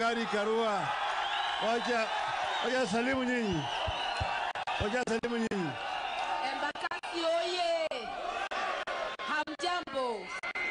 Gari Karua, wacha wacha salimu nyinyi, wacha salimu nyinyi. Embakasi oye! Hamjambo,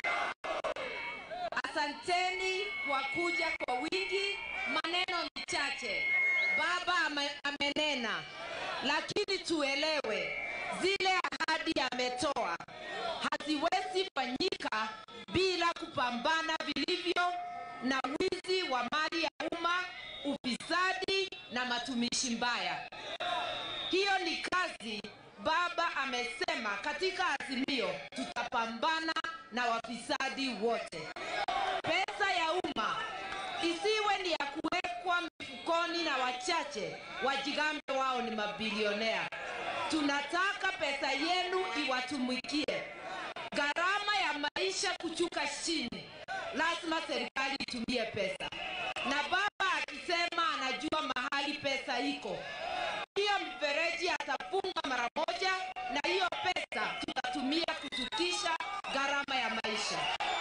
asanteni kwa kuja kwa wingi. Maneno ni chache, baba ame, amenena, lakini tuelewe zile ahadi ametoa haziwezi fanyika bila kupambana vilivyo na wizi wa mali ya umma, ufisadi na matumishi mbaya. Hiyo ni kazi baba amesema katika azimio, tutapambana na wafisadi wote. Pesa ya umma isiwe ni ya kuwekwa mifukoni na wachache wajigambe wao ni mabilionea. Tunataka pesa yenu iwatumikie. Gharama ya maisha kuchuka chini, lazima serikali itumie pesa, na baba akisema anajua mahali pesa iko, hiyo mfereji atafunga mara moja, na hiyo pesa tutatumia kushukisha gharama ya maisha.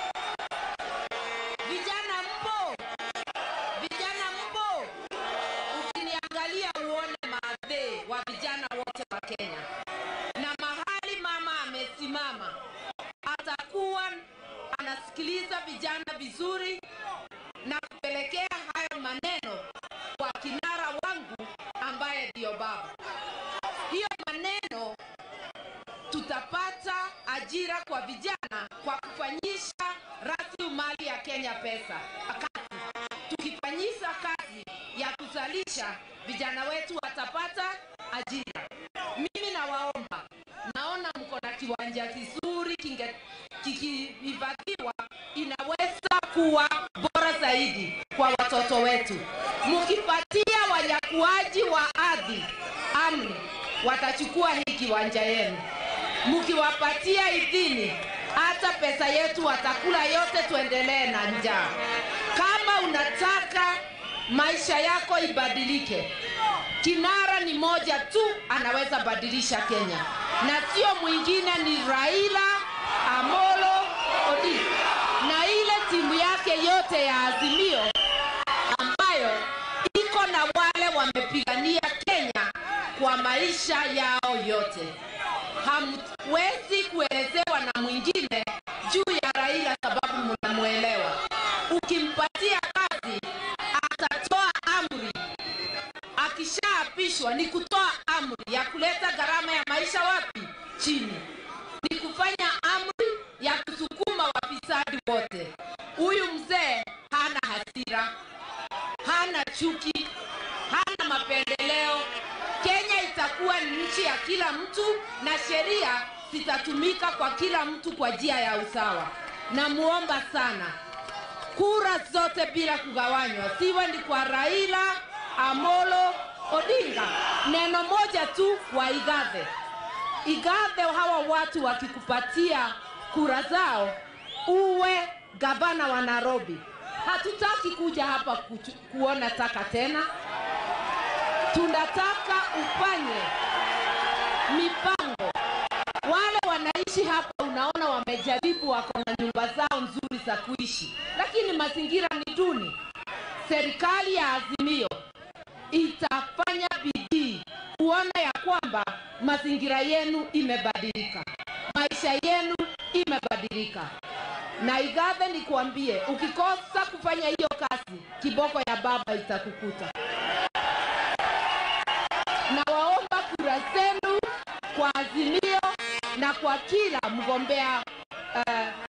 Vijana mpo? Vijana mpo? Ukiniangalia uone maadhee wa vijana wote wa Kenya, na mahali mama amesimama atakuwa anasikiliza vijana vizuri na kupelekea hayo maneno kwa kinara wangu ambaye ndiyo baba. Hiyo maneno tutapata ajira kwa vijana kwa kufanyisha rasilimali ya Kenya pesa kazi. Tukifanyisha kazi ya kuzalisha, vijana wetu watapata ajira. Mimi nawaomba, naona mko na kiwanja kizuri kinge kikihifadhiwa, inaweza kuwa bora zaidi kwa watoto wetu. Mkipatia wanyakuaji wa ardhi amri, watachukua hii kiwanja yenu. Mkiwapatia idhini, hata pesa yetu watakula yote, tuendelee na njaa. Kama unataka maisha yako ibadilike, kinara ni moja tu anaweza badilisha Kenya, na sio mwingine, ni Raila Amolo Odinga na ile timu yake yote ya Azimio ambayo iko na wale wamepigania Kenya kwa maisha yao yote. Hamwezi kuelezewa na mwingine juu ya Raila sababu mnamwelewa. Ukimpatia kazi atatoa amri, akishaapishwa ni kutoa amri ya kuleta gharama ya maisha wapi? Chini. Ni kufanya amri ya kusukuma wafisadi wote. Huyu mzee hana hasira, hana chuki, hana mapendeleo. Kenya itakuwa ni nchi ya kila mtu na sheria zitatumika kwa kila mtu kwa njia ya usawa. Namuomba sana kura zote bila kugawanywa, siwe ni kwa Raila Amolo Odinga. Neno moja tu waigathe, igathe hawa watu wakikupatia kura zao, uwe gavana wa Nairobi. Hatutaki kuja hapa kuchu, kuona taka tena, tunataka ufanye mipango. Wale wanaishi hapa, unaona wamejaribu, wako na nyumba zao nzuri za kuishi, lakini mazingira ni duni. Serikali ya Azimio itafanya bidii kuona ya kwamba mazingira yenu imebadilika, maisha yenu imebadilika. Na Igathe, nikuambie, ukikosa kufanya hiyo kazi, kiboko ya baba itakukuta. Nawaomba kura zenu kwa Azimio na kwa kila mgombea uh,